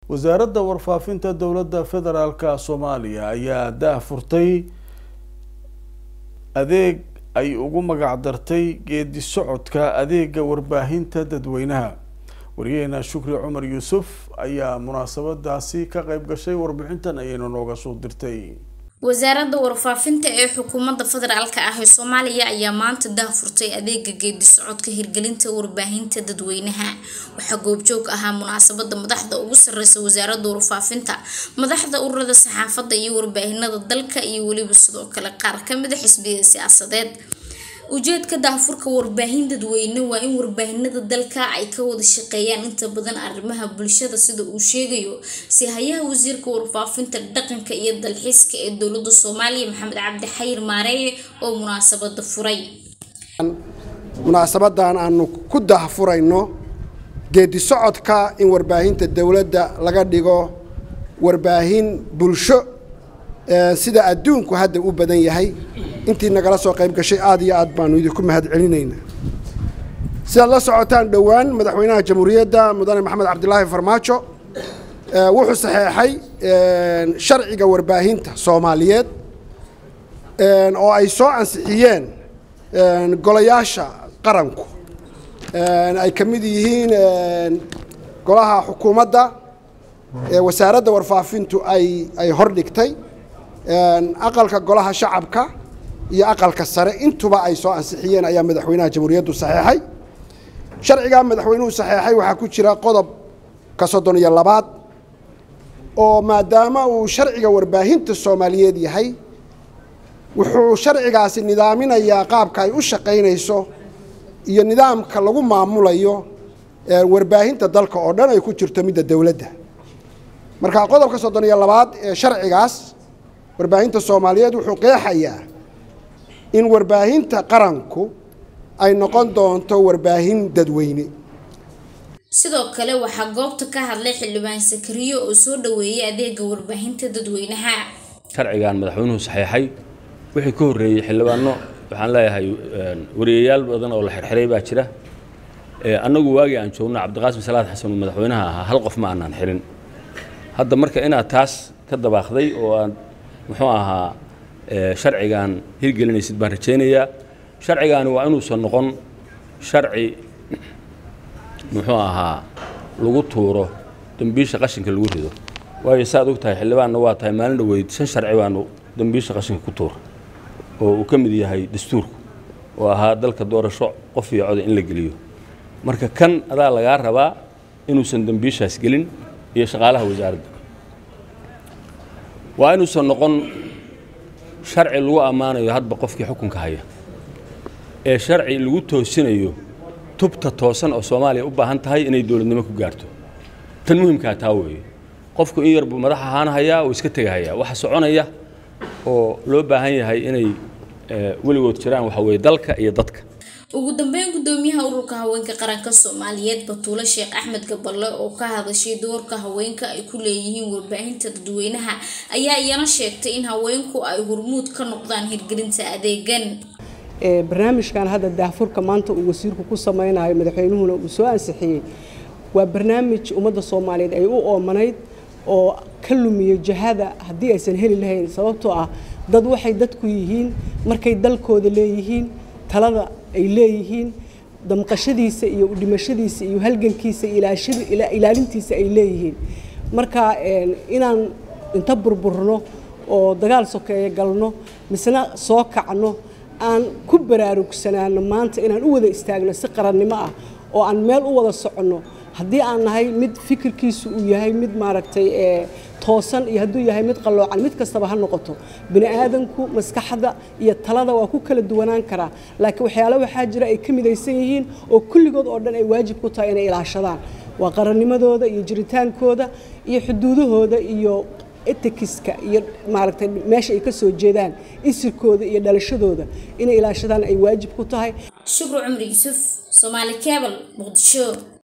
wasaaradda warfaafinta dowladda federaalka soomaaliya ayaa daah furtay adeeg ay ugu magac dartay geedi socodka adeega warbaahinta dadweynaha wariyaheena shukri cumar yuusuf ayaa munaasabadaasi ka qeyb gashay warbixintan ayaynu nooga soo dirtay wasaaradda warfaafinta ee xukuumadda federaalka ah ee soomaaliya ayaa maanta daahfurtay adeega geedi socodka hirgelinta warbaahinta dadweynaha waxaa goobjoog ahaa munaasabada madaxda ugu sareysa wasaaradda warfaafinta madaxda ururada saxaafadda iyo warbaahinada dalka iyo weliba sidoo kale qaar kamida xisbiyada siyaasadeed ujeedka daahfurka warbaahin dadweyne waa in warbaahinada dalka ay ka wada shaqeeyaan inta badan arrimaha bulshada sida uu sheegayo si hayaha wasiirka warfaafinta dhaqanka iyo dalxiiska ee dowlada soomaaliya maxamed cabdi xayir maareeye oo munaasabada furay munaasabadan aanu ku daahfurayno geedi socodka in warbaahinta dowladda laga dhigo warbaahin bulsho sida adduunku hadda u badan yahay intii nagala soo qayb gashay aad iyo aad baanu idinku mahad celinaynaa sidaad la socotaan dhowaan madaxweynaha jamhuuriyadda mudane maxamed cabdilaahi farmaajo wuxuu saxeexay sharciga warbaahinta soomaaliyeed oo ay soo ansixiyeen golayaasha qaranku ay ka mid yihiin golaha xukuumadda wasaaradda warfaafintu ay ay hordhigtay aqalka golaha shacabka iyo aqalka sare intuba ay soo ansixiyeen ayaa madaxweynaha jamhuuriyaddu saxeexay sharcigaa madaxweynuhu saxeexay waxaa ku jira qodobka soddon iyo labaad oo maadaama uu sharciga warbaahinta soomaaliyeed yahay wuxuu sharcigaasi nidaaminayaa qaabka ay u shaqaynayso iyo nidaamka lagu maamulayo warbaahinta dalka oo dhan ay ku jirto midda dowladda marka qodobka soddon iyo labaad ee sharcigaas warbaahinta soomaaliyeed wuxuu qeexayaa in warbaahinta qaranku ay noqon doonto warbaahin dadweyne sidoo kale waxaa goobta ka hadlay xildhibaan sakariyo oo soo dhaweeyay adeega warbaahinta dadweynaha sharcigan madaxweynuhu saxeexay wixii ka horreeyey xildhibaano waxaan leeyahay wariyayaal badan oo la xirxiray baa jira annagu waagii aan joogno cabdiqaasim salaad xasan oo madaxweynaha ahaa hal qof ma aanaan xirin hadda marka inaad taas ka dabaaqday oo aad muxuu ahaa sharcigan hirgelinaysid baan rajaynayaa sharcigaani waa inuusan noqon sharci muxuu ahaa lagu tuuro dembiisha qashinka lagu rido waayo saaad og tahay xildhibaanna waa tahay maalin dhaweyd shan sharci baanu dembiisha qashinka ku tuura oo uu ka mid yahay dastuurku oo ahaa dalka doorasho qof iyo coda in la geliyo marka kan adaa lagaa rabaa inuusan dembiishaas gelin iyo shaqaalaha wasaaradda waa inuusan noqon sharci lagu ammaanayo hadba qofkii xukunka haya ee sharci lagu toosinayo tubta toosan oo soomaaliya u baahan tahay inay dowladnimo ku gaarto tan muhimkaa taa weeye qofku in yar buu madax ahaan hayaa oo iska tegahayaa waxa soconaya oo loo baahan yahay inay weligood jiraan waxa weeye dalka iyo dadka ugu dambeyn gudoomiyaha ururka haweenka qaranka soomaaliyeed batuule sheekh axmed gaballe oo ka hadashay doorka haweenka ay ku leeyihiin warbaahinta dadweynaha ayaa iyana sheegtay in haweenku ay hormuud ka noqdaan hirgelinta adeegan barnaamijkan hadda daahfurka maanta uu wasiirku ku sameynayo madaxweynuhuna uu soo ansixiyey waa barnaamij ummadda soomaaliyeed ay u oomanayd oo ka lumiya jahada haddii aysan heli lahayn sababtoo ah dad waxay dadku yihiin markay dalkooda leeyihiin talada ay leeyihiin damqashadiisa iyo udhimashadiisa iyo halgankiisa ilaalintiisa ay leeyihiin marka inaan inta burburno oo dagaal sokeeye galno misna soo kacno aan ku baraarugsanaano maanta inaan u wada istaagno si qarannimo ah oo aan meel u wada soconno haddii aan nahay mid fikirkiisu uu yahay mid maaragtay toosan iyo hadduu yahay mid qalloocan mid kastaba ha noqoto bini aadanku maskaxda iyo talada waa ku kala duwanaan karaa laakiin waxyaale waxaa jira ay ka midaysan yihiin oo kulligood oo dhan ay waajib ku tahay inay ilaashadaan waa qarannimadooda iyo jiritaankooda iyo xuduudahooda iyo etikiska iyo maaragtay meesha ay ka soo jeedaan isirkooda iyo dhalashadooda inay ilaashadaan ay waajib ku tahay shukru cumri yuusuf soomaali cable muqdisho